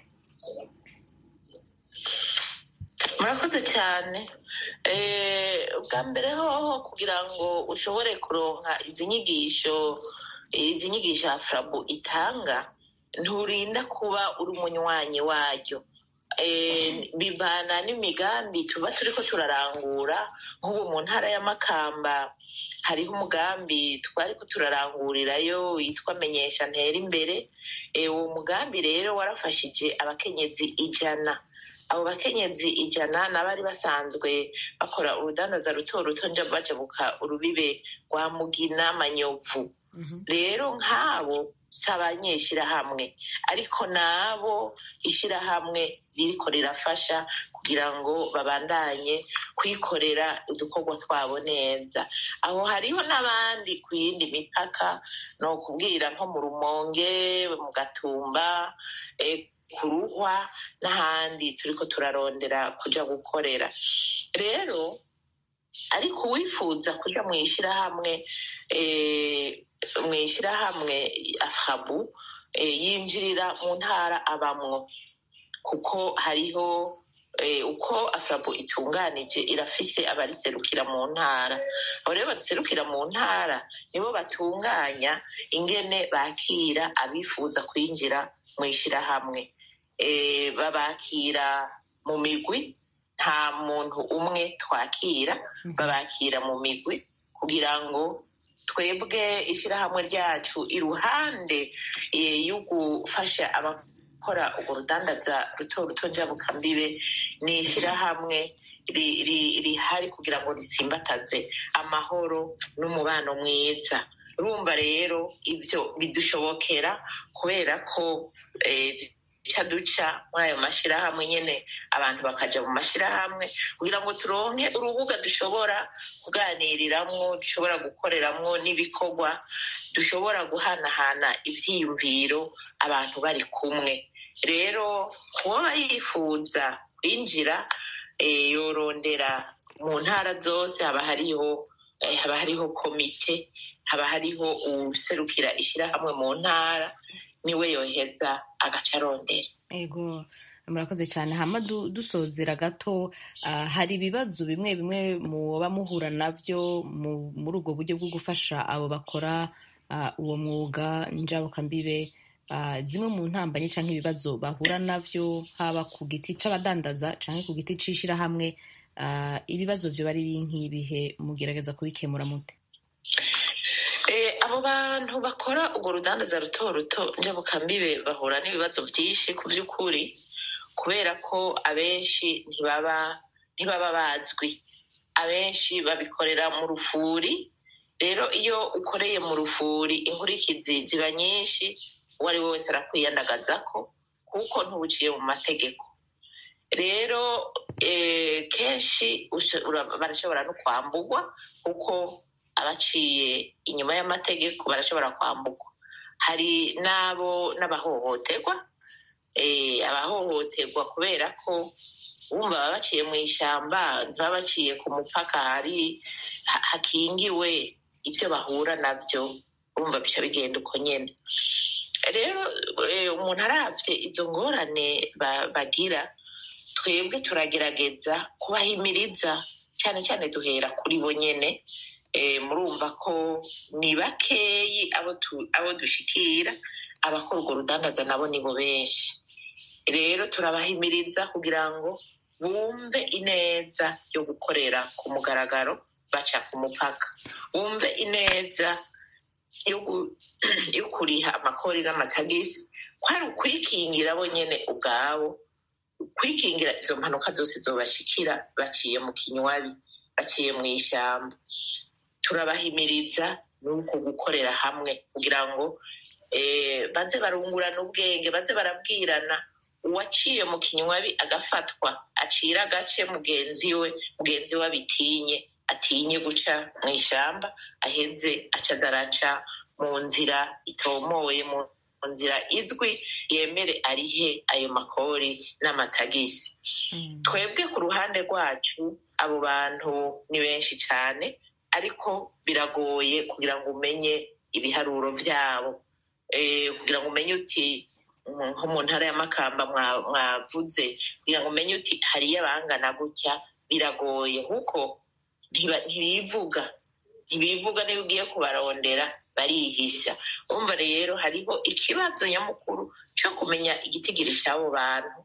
murakoze cyane bwa mbere hoho kugira ngo ushobore kuronka izi nyigisho izi nyigisho afurabu itanga nturinda kuba uri umunywanyi waryo bivana n'imigambi tuba turi ko turarangura nk'ubu mu ntara ya makamba hariho umugambi twari ko turarangurirayo witwa menyesha ntera imbere uwo mugambi rero warafashije abakenyezi ijana abo bakenyezi ijana n'abari basanzwe bakora urudandaza ruto ruto njya bajabuka urubibe rwa mugina manyovu rero nk'abo si abanyeshyirahamwe ariko nabo ishyirahamwe ririko rirafasha kugira ngo babandanye kwikorera udukorwa twabo neza aho hariho n'abandi ku yindi mipaka ni ukubwira nko mu rumonge mu gatumba ku ruhwa n'ahandi turiko turarondera kuja gukorera rero ariko uwifuza kuja mu ishyirahamwe mu ishyirahamwe afabu yinjirira mu ntara abamwo kuko hariho uko afrabu itunganije irafise abariserukira mu ntara abo rero bariserukira mu ntara nibo batunganya ingene bakira abifuza kwinjira mu ishyirahamwe babakira mu migwi nta muntu umwe twakira babakira mu migwi kugira ngo twebwe ishyirahamwe ryacu iruhande yo gufasha gukora urwo rudandaza ruto ruto njabukambibe ni ishyirahamwe rihari kugira ngo ritsimbataze amahoro n'umubano mwiza urumva rero ibyo bidushobokera kubera ko duca duca muri ayo mashyirahamwe nyine abantu bakajya mu mashyirahamwe kugira ngo turonke urubuga dushobora kuganiriramo dushobora gukoreramo n'ibikorwa dushobora guhanahana ibyiyumviro abantu bari kumwe rero uwaba yifuza kwinjira yorondera mu ntara zose haba hariho haba hariho komite haba hariho userukira ishyirahamwe mu ntara niwe yoheza agaca arondera ego murakoze cyane hama dusozera gato hari ibibazo bimwe bimwe muba muhura nabyo muri ubwo buryo bwo gufasha abo bakora uwo mwuga njabukambibe zimwe mu ntambanye cyangwa ibibazo bahura nabyo haba ku giti cy'abadandaza cyangwa ku giti cy'ishyirahamwe ibibazo byo bari nk'ibihe mugerageza kubikemura mute abo bantu bakora urwo rudandaza ruto ruto njabukambibe bahura n'ibibazo byinshi ku by'ukuri kubera ko abenshi ntibaba ntibaba bazwi abenshi babikorera mu rufuri rero iyo ukoreye mu rufuri inkurikizi ziba nyinshi uwo ari we wese arakwiyandagaza ko kuko ntubuciye mu mategeko rero kenshi barashobora no kwambugwa kuko abaciye inyuma y'amategeko barashobora kwambugwa hari n'abo n'abahohoterwa abahohoterwa kubera ko bumva baba baciye mu ishyamba ntibaba baciye ku mupaka hari hakingiwe ibyo bahura nabyo bumva bica bigenda uko nyine rero umuntu arabye izo ngorane bagira twebwe turagerageza kubahimiriza cyane cyane duhera kuri bo nyine murumva ko ni bakeyi abo dushikira abakora urwo rudandaza nabo nibo benshi rero turabahimiriza kugira ngo bumve ineza yo gukorera ku mugaragaro baca ku mupaka bumve ineza yo kuriha amakori n'amatagisi ko ari ukwikingira bo nyine ubwabo kwikingira izo mpanuka zose zobashikira baciye mu kinywabi baciye mu ishyamba turabahimiriza nuko gukorera hamwe kugira ngo baze barungurana ubwenge baze barabwirana uwaciye mu kinywabi agafatwa acira agace mugenzi we mugenzi we abitinye atinye guca mu ishyamba aheze acaza araca mu nzira itomoye mu nzira izwi yemere arihe ayo makori n'amatagisi twebwe ku ruhande rwacu abo bantu ni benshi cyane ariko biragoye kugira ngo umenye ibiharuro byabo kugira ngo umenye uti nko mu ntara y'amakamba mwavuze kugira ngo umenye uti hariyo abangana gutya biragoye kuko ntibivuga ntibivuga niba ugiye kubarondera barihisha umva rero hariho ikibazo nyamukuru cyo kumenya igitigiri cy'abo bantu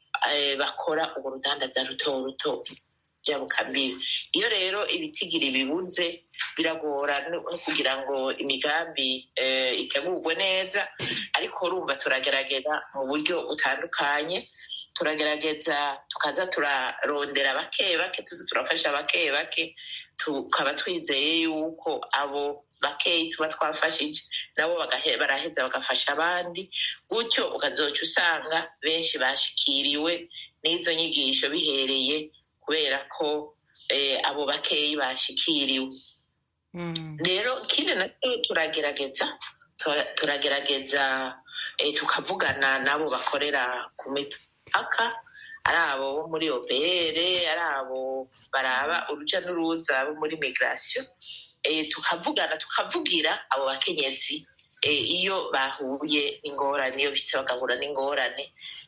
bakora urwo rudandaza ruto ruto byabukambiwe iyo rero ibitigiri bibuze biragora no kugira ngo imigambi itegurwe neza ariko urumva turagerageza mu buryo butandukanye turagerageza tukaza turarondera bake bake tuzi turafasha bake bake tukaba twizeye yuko abo bakeyi tuba twafashije nabo baraheza bagafasha abandi gutyo ukazoca usanga benshi bashikiriwe n'izo nyigisho bihereye kubera ko abo bakeyi bashikiriwe rero ikindi nacyo turagerageza turagerageza tukavugana n'abo bakorera ku mipaka ari abo bo muri obr ari abo baraba urujya n'uruza bo muri migirasiyo tukavugana tukavugira abo bakenyezi iyo bahuye n'ingorane iyo bise bagahura n'ingorane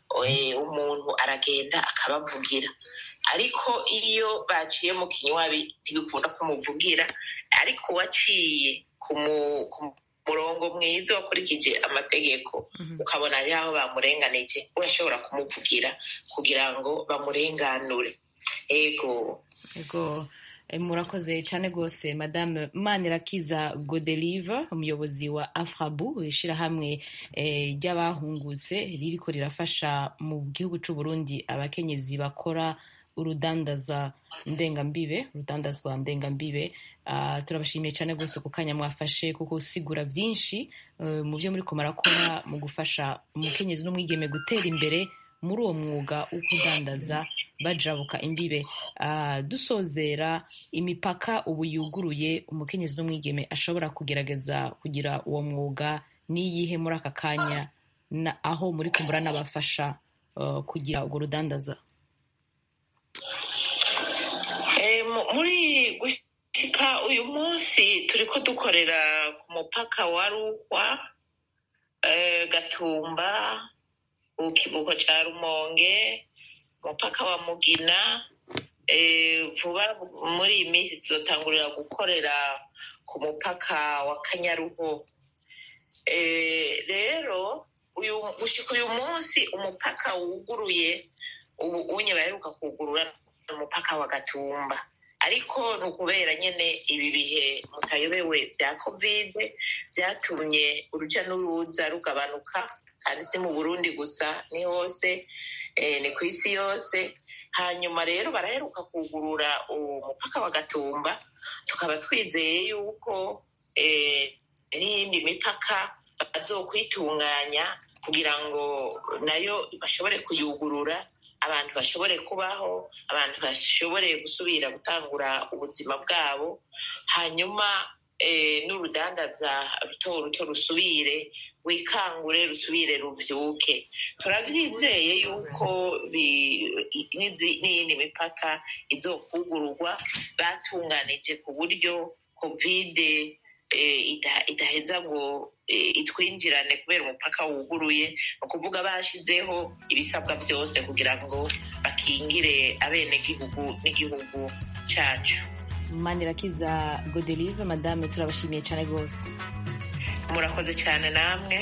umuntu aragenda akabavugira ariko iyo baciye mu kinywabi ntibikunda kumuvugira ariko uwaciye ku murongo mwiza wakurikije amategeko ukabona ari aho bamurenganije urashobora kumuvugira kugira ngo bamurenganure ego ego murakoze cyane rwose madame manirakiza godelive umuyobozi wa afrabu ishyirahamwe ry'abahungutse ririko rirafasha mu gihugu cy'u Burundi abakenyezi bakora urudandaza ndengambibe urudandazwa ndengambibe turabashimiye cyane rwose ku kanya mwafashe kuko usigura byinshi mu byo muri murakora mu gufasha umukenyezi n'umwigeme gutera imbere muri uwo mwuga wo kudandaza bajabuka imbibe dusozera imipaka ubu yuguruye umukenyezi n'umwigeme ashobora kugerageza kugira uwo mwuga n'iyihe muri aka kanya aho muri kumbura n'abafasha kugira urwo rudandaza muri gushyika uyu munsi turi ko dukorera ku mupaka wa rukwa gatumba ku kivuko cya rumonge umupaka wa mugina vuba muri iyi minsi tuzotangurira gukorera ku mupaka wa kanyaruho rero gushyika uyu munsi umupaka wuguruye ubu unye baheruka kugurura umupaka wa gatumba ariko ni ukubera nyine ibi bihe mutayobewe bya kovide byatumye urujya n'uruza rugabanuka kandi si mu burundi gusa ni hose ni ku isi yose hanyuma rero baraheruka kugurura umupaka wa gatumba tukaba twizeye yuko n'iyindi mipaka bazokwitunganya kugira ngo nayo bashobore kuyugurura abantu bashobore kubaho abantu bashobore gusubira gutangura ubuzima bwabo hanyuma n'urudandaza ruto ruto rusubire wikangure rusubire ruvyuke turavyizeye yuko n'iyindi mipaka izokugururwa batunganije ku buryo kovide idaheza ngo itwinjirane kubera umupaka wuguruye ni ukuvuga bashyizeho ibisabwa byose kugira ngo bakingire abenegihugu n'igihugu cyacu manirakiza godelive madame turabashimiye cyane rwose murakoze cyane namwe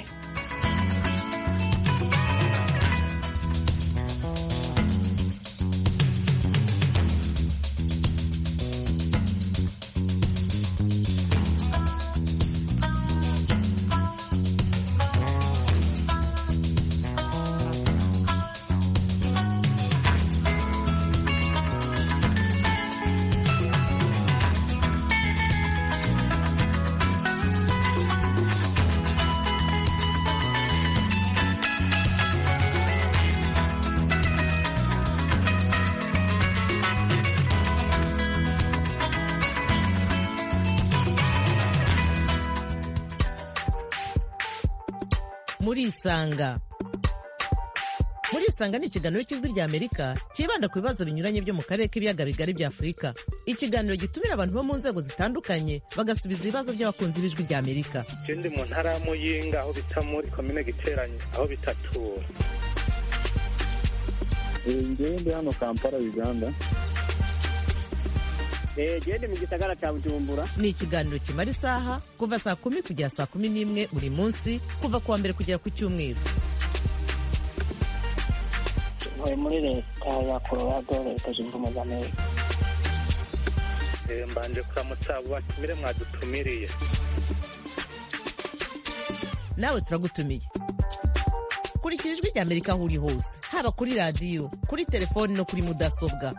murisanga murisanga ni ikiganiro cy'ijwi rya amerika cyibanda ku bibazo binyuranye byo mu karere k'ibiyaga bigari bya afurika ikiganiro gitumira abantu bo mu nzego zitandukanye bagasubiza ibibazo by'abakunzi b'ijwi rya amerika ikindi mu ntara ya muyinga aho bita muri komine giteranye aho bitatura ngewe ndi hano kampala uganda gende mu gisagara cya bujumbura ni ikiganiro kimara isaha kuva saa kumi kugera saa kumi n'imwe buri munsi kuva ku wa mbere kugera ku cyumweru ntuye muri leta ya colorado leta zunze ubumwe za amerika mbanje kuramutsa abo batumire mwadutumiriye nawe turagutumiye kurikira ijwi rya amerika aho uri hose haba kuri radiyo kuri telefoni no kuri mudasobwa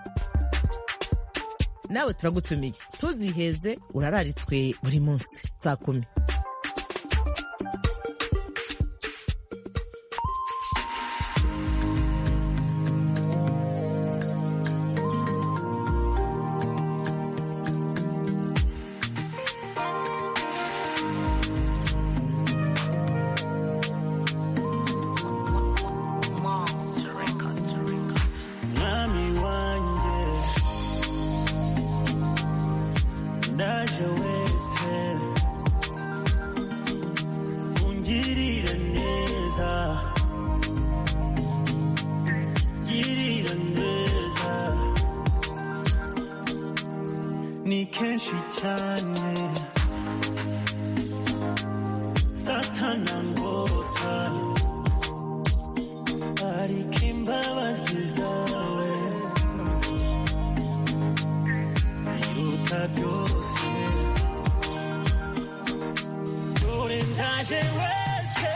nawe turagutumiye ntuziheze urararitswe buri munsi saa kumi mwami wanjye ndaje wese ndaje wese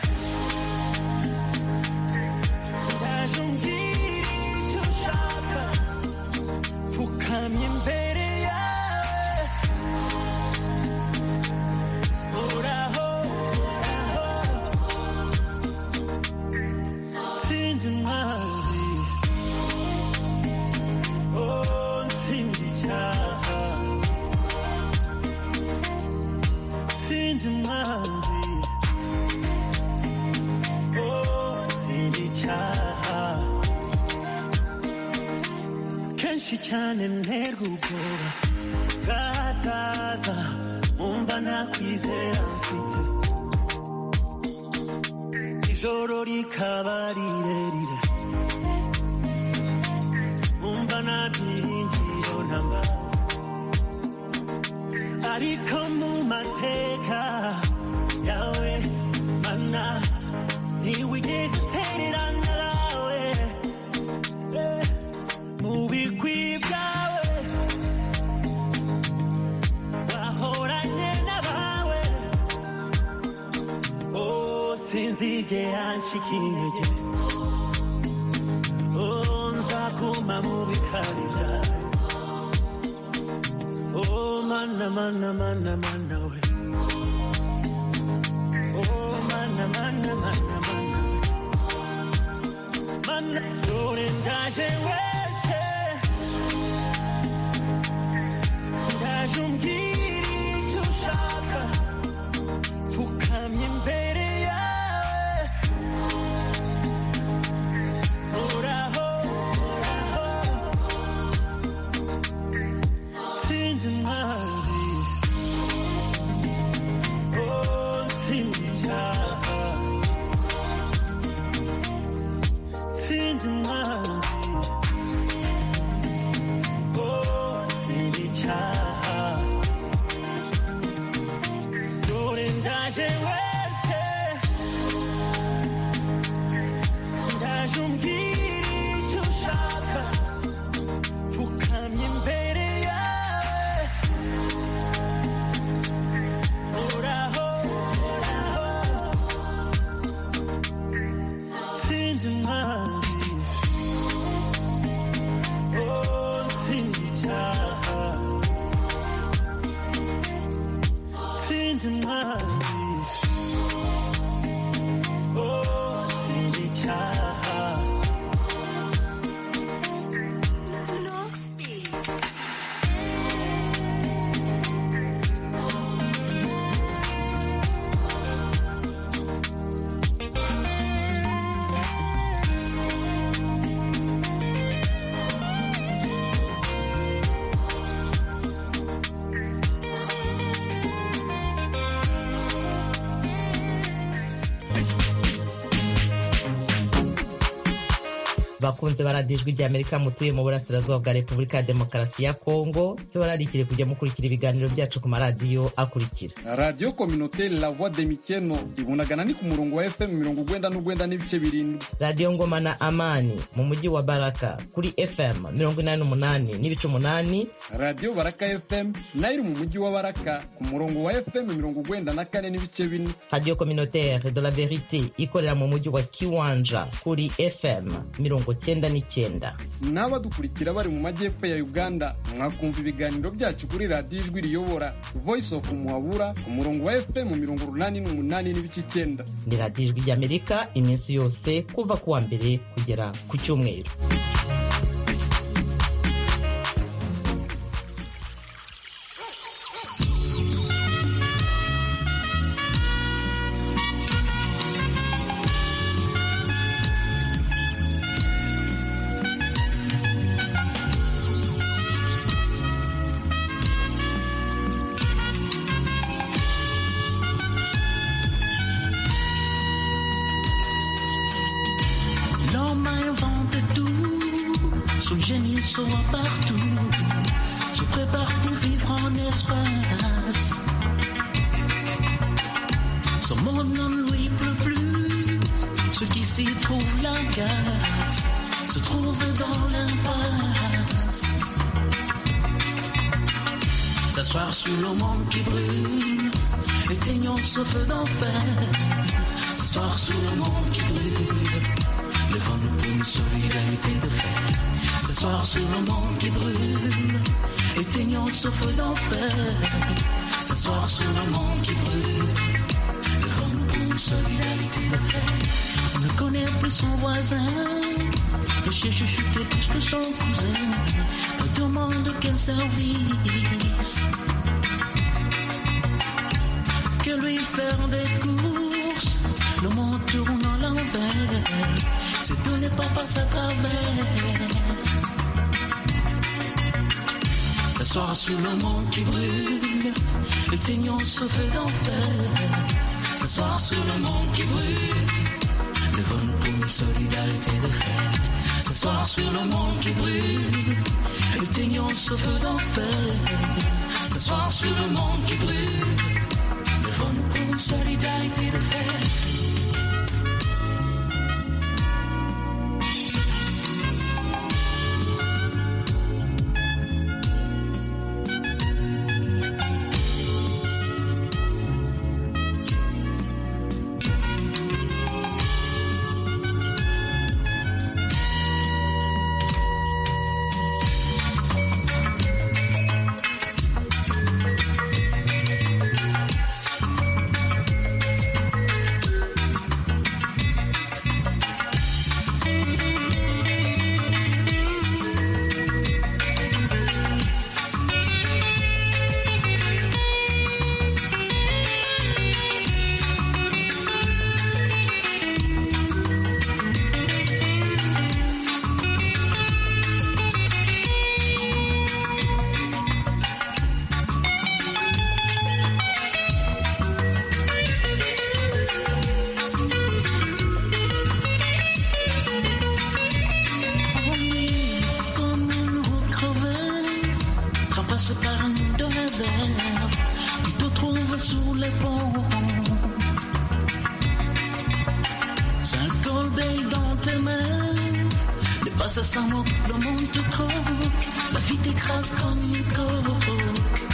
ndaje umbwira icyo ushaka pfukamye imbere yawe uraho uraho sinzi umwanzi oh ntsinzi icyaha sinzi umwanzi oh ntsinzi icyaha kenshi cyane nterwa ubwoba bwazaza umva nakwizera mfite ijoro rikaba rirerire umva nta byiringiro ntamba ariko mu mateka yawe mana ntiwigeze utererana nawe Eh, mu bigwi byawe wahoranye n'abawe oh sinzigera nshika intege oh nzaguma mu bikari byawe oh mana mana mana mana we oh mana mana mana mana we mana dore ndaje wese ndaje umbwira icyo ushaka pfukamye imbere yawe uraho uraho sinzi umwanzi oh sinzi icyaha sinzi umwanzi oh sinzi icyaha dore ndaje wese ndaje umbwira icyo ushaka pfukamye imbere yawe uraho uraho sinzi umwanzi oh sinzi icyaha sinzi umwanzi oh sinzi icyaha bakunze baradiyo ijwi rya amerika mutuye mu burasirazuba bwa repubulika ya demokarasi ya kongo tubararikire kujya mukurikira ibiganiro byacu ku maradiyo akurikira radiyo kominoteri la voix de mikeno ibunagana ni ku murongo wa fm mirongo ugwenda n'ugwenda n'ibice birindwi radiyo ngoma na amani mu mujyi wa baraka kuri fm mirongo inani n'umunani n'ibice umunani radiyo baraka fm nayo iri mu mujyi wa baraka ku murongo wa fm mirongo ugwenda na kane n'ibice bine radiyo communautaire de la verite ikorera mu mujyi wa kiwanja kuri fm mirongo cyenda n'icyenda n'abadukurikira bari mu majyepfo ya uganda mwakumva ibiganiro byacu kuri radiyo ijwi riyobora voice of muhabura ku murongo wa fm mirongo urunani n'umunani n'ibice icyenda ni radiyo ijwi ry'amerika iminsi yose kuva ku wa mbere kugera ku cyumweru L'homme a inventé tout, son génie soit partout, se prépare pour vivre en espace. Son monde ne lui pleut plus, ce qui s'y trouve l'agace, se trouve dans l'impasse. S'asseoir sur le monde qui brûle et éteignons ce feu d'enfer. Ce soir sous le monde qui brûle, levons-nous pour une solidarité de fer. Ce soir sous le monde qui brûle, éteignons ce feu d'enfer. Ce soir sous le monde qui brûle, levons-nous pour une solidarité de fer. On ne connaît plus son voisin, le chien chuchotait plus que son cousin. On demande quel service que lui faire des courses. Le monde tourne à l'envers, c'est tout n'est pas passé à travers. S'asseoir sous le monde qui brûle, éteignons ce feu d'enfer. S'asseoir sous le monde qui brûle, levons-nous pour une solidarité de fer. S'asseoir sur le monde qui brûle, éteignons ce feu d'enfer. S'asseoir sur le monde qui brûle, levons-nous pour une solidarité de fer. Comme une roue crevée, traversée par un désert, tu te trouves sous les ponts. Cinq corbeilles dans tes mains, dépasse sans mot, le monde te croque, la vie t'écrase comme une coque.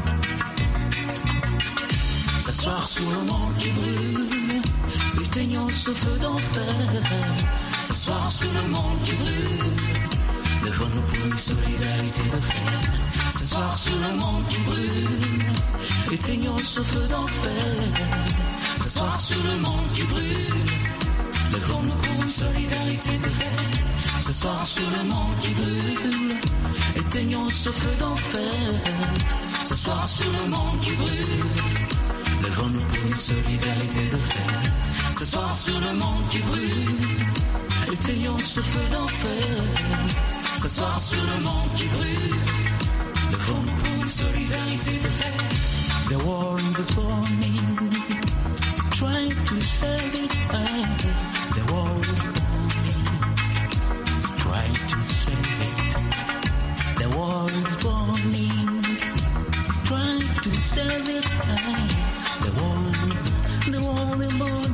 S'asseoir sous le monde qui brûle, éteignons ce feu d'enfer. S'asseoir sous le monde qui brûle, levons-nous pour une solidarité de fer. S'asseoir sous le monde qui brûle, éteignons ce feu d'enfer. S'asseoir sous le monde qui brûle, levons-nous pour une solidarité de fer. S'asseoir sur le monde qui brûle, éteignons ce feu d'enfer. S'asseoir sur le monde qui brûle. Levons-nous pour une solidarité de fer. Ce soir sur le monde qui brûle, éteignons ce feu d'enfer. Ce soir sur le monde qui brûle, levons-nous pour une solidarité de fer. The world is burning, trying to save it. high. The world is burning, trying to save it. The world is burning, trying to save it. high. The world, the world is burning.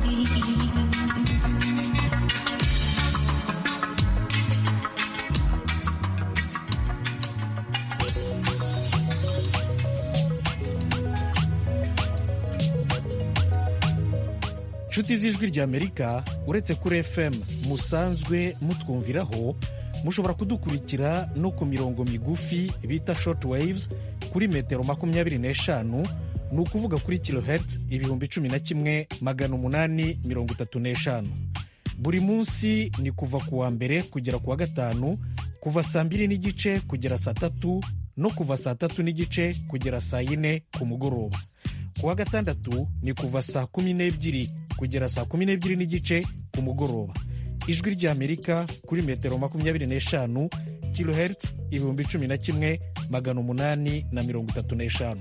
nshuti z'ijwi ry'amerika uretse kuri fm musanzwe mutwumviraho mushobora kudukurikira no ku mirongo migufi bita short waves kuri metero makumyabiri n'eshanu ni ukuvuga kuri kilohertz ibihumbi cumi na kimwe magana umunani mirongo itatu n'eshanu buri munsi ni kuva ku wa mbere kugera ku wa gatanu kuva saa mbiri n'igice kugera saa tatu no kuva saa tatu n'igice kugera saa yine ku mugoroba ku wa gatandatu ni kuva saa kumi n'ebyiri kugera saa kumi n'ebyiri n'igice ku mugoroba ijwi ry'amerika kuri metero makumyabiri n'eshanu kilohertz ibihumbi cumi na kimwe magana umunani na mirongo itatu n'eshanu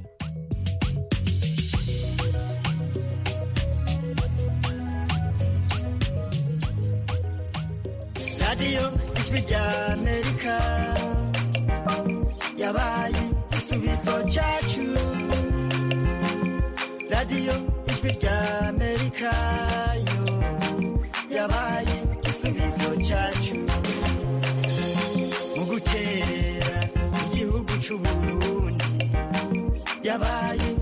radiyo ijwi ry'amerika yabaye igisubizo cyacu radiyo ijwi ry'amerika yo yabaye igisubizo cyacu mu gutera igihugu cy'uburundi yabaye